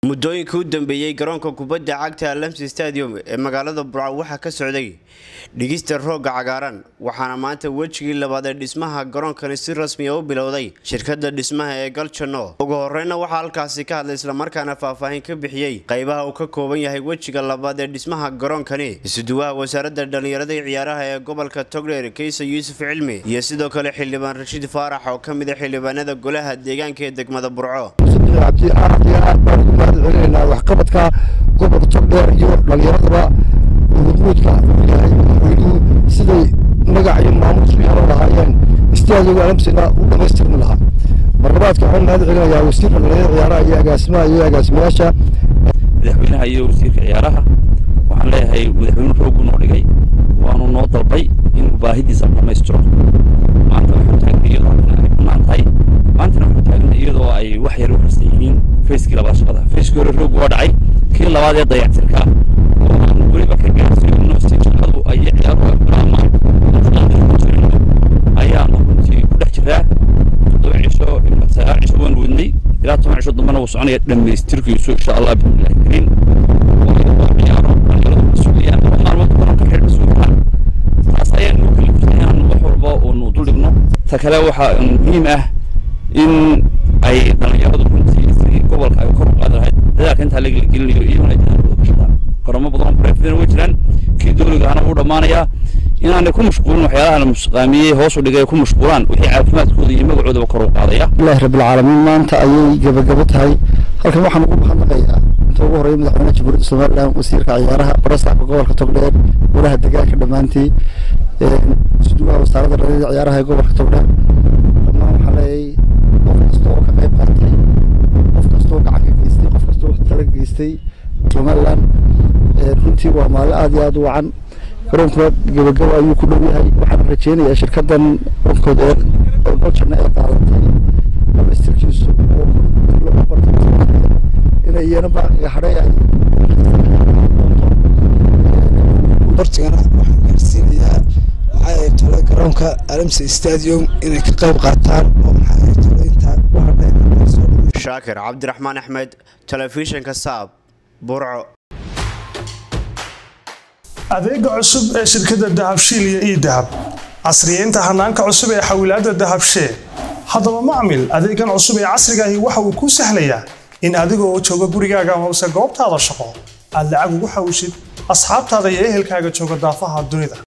muddooyinkii u dambeeyey garoonka kubadda cagta alamsi stadium ee magaalada burco waxaa ka socday dhigista roogga cagaaran waxaana maanta wejigii labaad ee dhismaha garoonkani si rasmiya u bilowday shirkadda dhismaha ee galjano ugu horeyna waxaa halkaasi ka hadlay islamarkaana faahfaahin ka bixiyey qaybaha uu ka kooban yahay wejiga labaad ee dhismaha garoonkani isuduwaha wasaaradda dhallinyarada iyo ciyaaraha ee gobolka togdheer kaysa yuusuf cilmi iyo sidoo kale xildhibaan rashiid faarax oo ka mid a xildhibaanada golaha deegaanka ee degmada burco cabdi aad iyo aad baan ugu mahad celinaynaa waxqabadka gobolka togdheer iyo dhallinyaradaba wuquudka yahay madaxweynuhu siday magac iyo maamuus u yeelan lahaayeen istaadiga alamsina u dhammaystirmi lahaa marlabaadka waxaan mahad celinayaa wasiirka dhallinyarada ciyaaraha iyo agaasimaha iyo agaasimayaasha madaxweynaha iyo wasiirka ciyaaraha waxaan leeyahay madaxweyne roog noo dhigay waanu noo dalbay inuu baahidiisa dhammaystiro maanta waxaan taagna iyadoo halkan ay bannaan tahay maantana waxaan taagna iyadoo ay wax yar u harsan yihiin fayskii labaad shaqada fayskii hore roog waa dhacay kii labaad ee dayactirka oo aan weliba ka gaarsiino si shaqadu ay ciyaaruhu bilaabmaan shaqada ku jirno ayaanu runtii ku dhex jiraa toddoba cisho ilaa sagaal cisho waan wadnay ilaa toban cisho dambena wuu soconaya dhammaystirkiisu insha allah bismillahi kariim waa ciyaaro dhalinyaradu ka sugayaan laba maalmood garoonka xeer ka sugaan taas ayaan nuu kalifsay inaan wax walba uunu dul dhigno ta kale waxaa muhiim ah in ay dhalinyaradu runtii si gobolka ay kor u qaadi lahayd dadaalka intaa laga gelinayo iyaguna ay dadaalkooda ka shaqaan garoomo badan oo barefidana way jiraan kii dowliga ahna wuu dhammaanayaa inaanay ku mashquulin waxyaalaha la musqaamiyey hoos u dhigay ku mashquulaan wixii caafimaadkooda iyo magacoodaba kor u qaadaya ilaahi rabbilcaalamiin maanta ayay gebagabo tahay halkan waxaan ugu mahadnaqayaa inta ugu horeeya madaxweynaha jamhuuriyadda somalilan wasiirka ciyaaraha barasaxka gobolka togdheer golaha deegaanka dhammaantii suduwaha wasaaradda dhallinyarada ciyaaraha ee gobolka togdheer dhammaan waxaa leeyay qof kasta oo ka qayb qaatay qof kastoo gacan ka geystay qof kastoo tala geystay somalilan runtii waa maalin aad iyo aad u wacan garoonkuna gebagabo ayuu ku dhow yahay waxaan rajeynayaa shirkadan onkooda ee goljana ee qaadatay dhamaystirkiisu oo lagu barto inay iyana baaqiga hadhay ay bartigana waxaan gaarsiinayaa maxaa ay tolay garoonka alamsi stadium inay ka qayb qaataan oo maxaa ay tolay intaa u hadhay shaakir cabdiraxmaan axmed telefishinka saab burco adeega cusub ee shirkadda dahabshiil iyo ii dahab casriyeynta hanaanka cusub ee xawilaadda dahabshee haddaba macmil adeegan cusub ee casrigaahi waxa uu kuu sahlayaa in adigoo jooga gurigaaga hoose goobtaada shaqo aad lacag ugu xawishid asxaabtaada iyo ehelkaaga jooga daafaha dunida